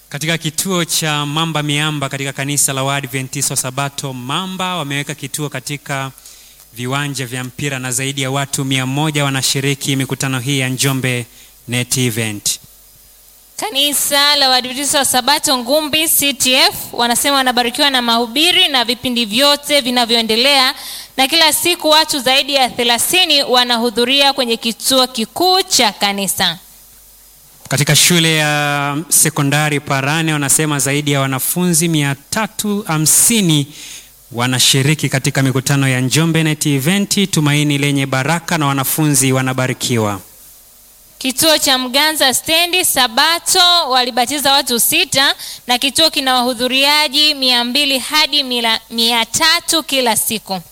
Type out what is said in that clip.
Katika kituo cha Mamba Miamba katika kanisa la Waadventista wa Sabato Mamba wameweka kituo katika viwanja vya mpira na zaidi ya watu mia moja wanashiriki mikutano hii ya Njombe Net Event. Kanisa la Waadventista wa Sabato Ngumbi CTF wanasema wanabarikiwa na mahubiri na vipindi vyote vinavyoendelea, na kila siku watu zaidi ya 30 wanahudhuria kwenye kituo kikuu cha kanisa. Katika shule ya sekondari Parane wanasema zaidi ya wanafunzi 350 wanashiriki katika mikutano ya Njombe Net Event, tumaini lenye baraka, na wanafunzi wanabarikiwa. Kituo cha Mganza stendi Sabato walibatiza watu sita na kituo kina wahudhuriaji mia mbili hadi mia tatu kila siku.